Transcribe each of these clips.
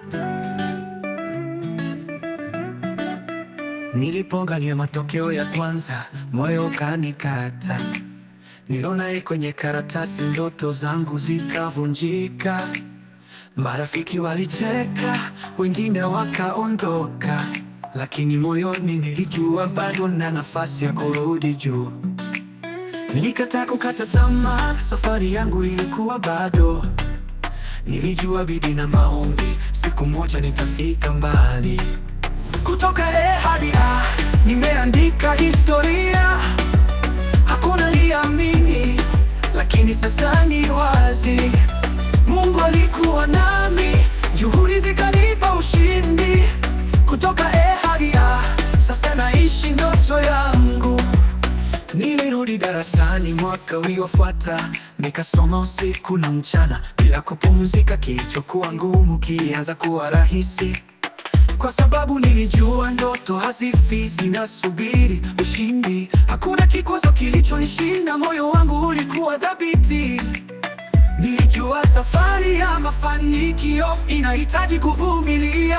Nilipoangalia matokeo ya kwanza, moyo ukanikata. Niliona kwenye karatasi, ndoto zangu zikavunjika. Marafiki walicheka, wengine wakaondoka, lakini moyoni nilijua bado na nafasi ya kurudi juu. Nilikataa kukata tamaa, safari yangu ilikuwa bado. Nilijua bidii na maombi, siku moja nitafika mbali. Kutoka A hadi A, nimeandika historia. Hakuna aliamini, lakini sasa ni wazi. Mungu alikuwa nami, juhudi zikanipa ushindi. Kutoka A hadi A, sasa naishi ndoto yangu. Nilirudi darasani mwaka uliofuata, nikasoma usiku na mchana bila kupumzika. Kilichokuwa ngumu kilianza kuwa rahisi, kwa sababu nilijua ndoto hazifi, zinasubiri ushindi. Hakuna kikwazo kilichonishinda, moyo wangu ulikuwa thabiti. Nilijua safari ya mafanikio inahitaji kuvumilia.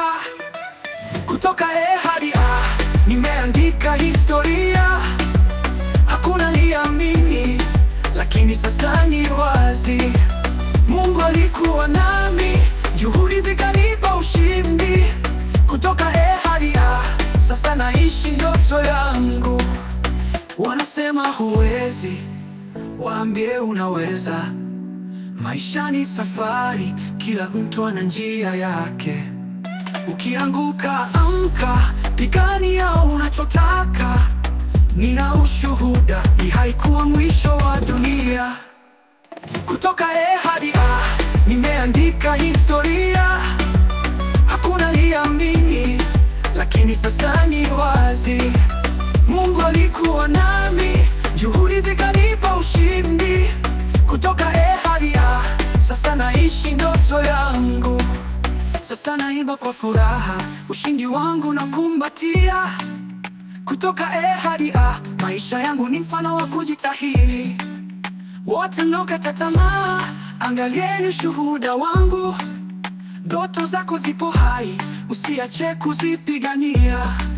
Kutoka A hadi A, nimeandika historia. Hakuna aliamini, lakini sasa ni wazi. Mungu alikuwa nami, juhudi zikanipa ushindi. Kutoka A hadi A, sasa naishi ndoto yangu. Wanasema huwezi, waambie unaweza. Maisha ni safari, kila mtu ana njia yake. Ukianguka amka, pigania unachotaka. Nina ushuhuda, hii haikuwa mwisho wa dunia. Kutoka A hadi A, nimeandika historia. Hakuna aliamini, lakini sasa ni wazi. Mungu alikuwa nami, juhudi zikanipa ushindi. Kutoka A hadi A, sasa naishi ndoto yangu. Sasa naimba kwa furaha, ushindi wangu nakumbatia. Kutoka A hadi A, maisha yangu ni mfano wa kujitahidi. Wote mnaokata tamaa, angalieni shuhuda wangu. Ndoto zako zipo hai, usiache kuzipigania.